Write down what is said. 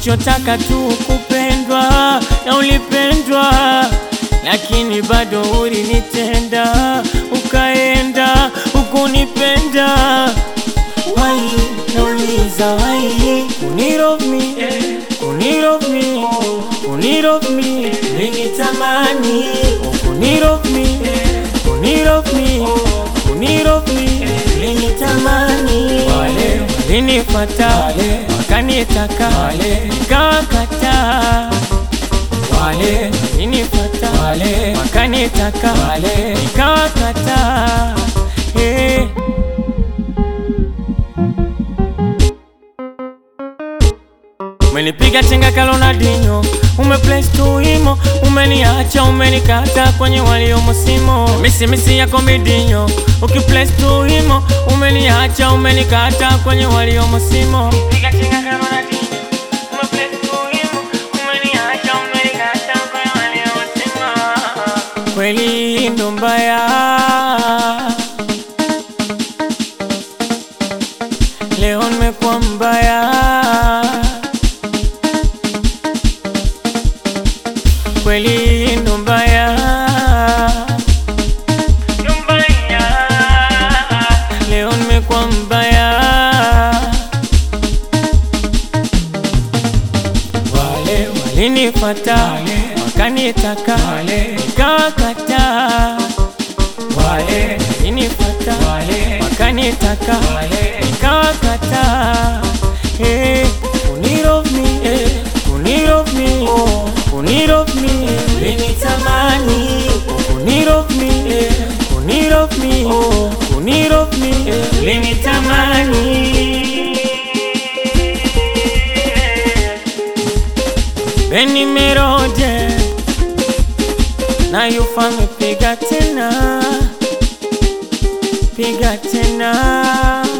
ulichotaka tu kupendwa na ulipendwa, lakini bado ulinitenda, ukaenda ukunipenda. Why? Nauliza why? Unilove me, unilove me, unilove me, ulinitamani, unilove me, unilove me, unilove me, ulinitamani. Wale walinifata wakanitaka, nikawakataa. Wale walinifata wakanitaka, nikawakataa. Hey. Umenipiga chenga kalonadinyo, umeplace tu imo, umeniacha umenikata kwenye waliomo simo. Misi misi yako midinyo, ukiplace tu imo, umeniacha umenikata kwenye waliomo simo. Piga chenga kalonadinyo, umeplace tu imo, umeniacha umenikata kwenye waliomo simo. Kweli ndo mbaya leo nimekuwa mbaya kweli ndo mbaya leo nimekuwa mbaya wale walinifata wakanitaka nikawakataa wale walinifata wakanitaka nikawakataa hey, unilove me hey, unilove me unilove me ulinitamani unilove me hey, unilove me unilove me hey, ulinitamani Beni Meroje na yufame piga tena piga tena